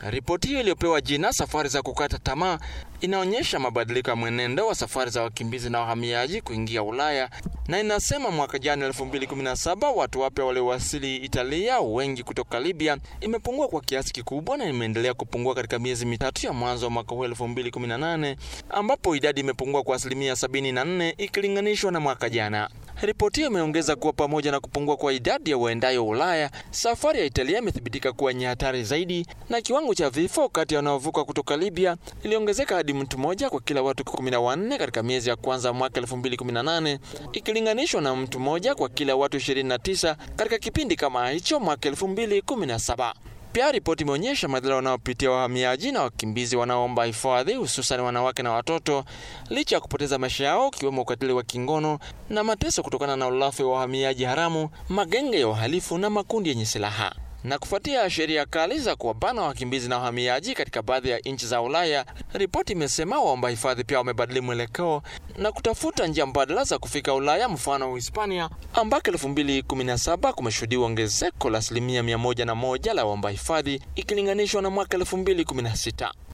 Ripoti hiyo iliyopewa jina safari za kukata tamaa inaonyesha mabadiliko ya mwenendo wa safari za wakimbizi na wahamiaji kuingia Ulaya na inasema mwaka jana 2017 watu wapya waliowasili Italia, wengi kutoka Libya, imepungua kwa kiasi kikubwa na imeendelea kupungua katika miezi mitatu ya mwanzo wa mwaka huu 2018 ambapo idadi imepungua kwa asilimia 74 ikilinganishwa na mwaka jana. Ripoti hiyo imeongeza kuwa pamoja na kupungua kwa idadi ya waendayo Ulaya, safari ya Italia imethibitika kuwa yenye hatari zaidi, na kiwango cha vifo kati ya wanaovuka kutoka Libya iliongezeka hadi mtu mmoja kwa kila watu 14 katika miezi ya kwanza mwaka 2018 ikilinganishwa na mtu mmoja kwa kila watu 29 katika kipindi kama hicho mwaka 2017. Pia ripoti imeonyesha madhara wanaopitia wahamiaji na wakimbizi wanaoomba hifadhi, hususan wanawake na watoto, licha ya kupoteza maisha yao, ikiwemo ukatili wa kingono na mateso kutokana na ulafi wa wahamiaji haramu, magenge ya uhalifu na makundi yenye silaha. Na kufuatia sheria kali za kuwabana wakimbizi na wahamiaji katika baadhi ya nchi za Ulaya, ripoti imesema waomba hifadhi pia wamebadili mwelekeo na kutafuta njia mbadala za kufika Ulaya, mfano Uhispania, ambako 2017 kumeshuhudiwa ongezeko la asilimia 101 la waomba hifadhi ikilinganishwa na mwaka 2016.